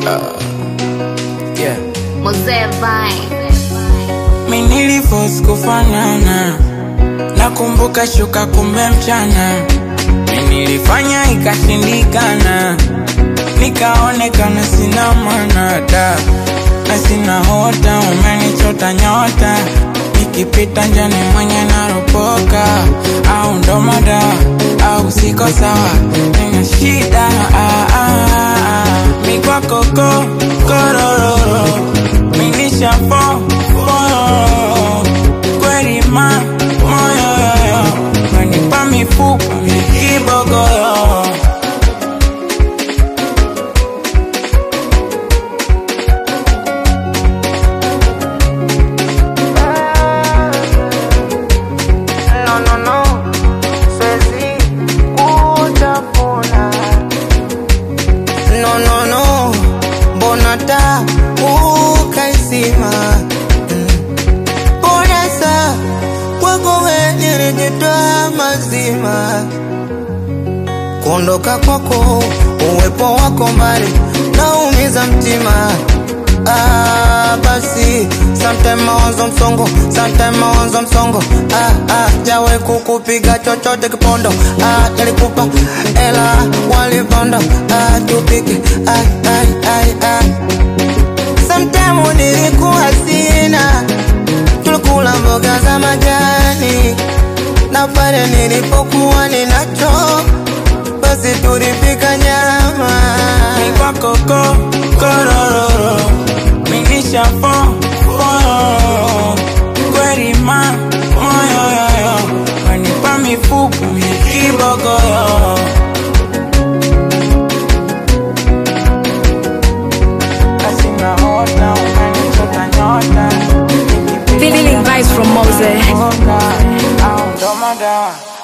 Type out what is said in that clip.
Yeah. Mozee Vine. Mi niliforce kufanana, nakumbuka shuka kumbe mchana. Mi nilifanya ikashindikana, nikaonekana sina maana da na sina hota, umenichota nyota, nikipita njani mwenye naropoka, au ndo mada au siko sawa, nina shida ah, ah, ah. mi kwako ko korororo, mi nishafo fororo, kweli ma moyo yoyo, wanipa mifupa mikibogoyo No, no, no, siwezi kutafuna. No, no, no, mbona taa ukaizima? Mm. Mbona saa kwako wewe nilijitoa mazima kuondoka kwako, uwepo wako mbali naumiza mtima. Ah, basi sometime mawazo msongo, sometime mawazo msongo. Ah, ah, jawe kukupiga chochote kipondo. Ah, nilikupa ela walipondo. Ah, tupike ai ai ai ai. Sometime nilikuwa sina, tulikula mboga za majani, na pale nilipokuwa ninacho basi tulipika nyama. mi kwako ko korororo, mi nishafo fororo, kweli ma moyo yoyo, wanipa mifupa mikibogoyo Asina hota, umenichota nyota, Feeling vibes from Mose. nikipita au ndo madawa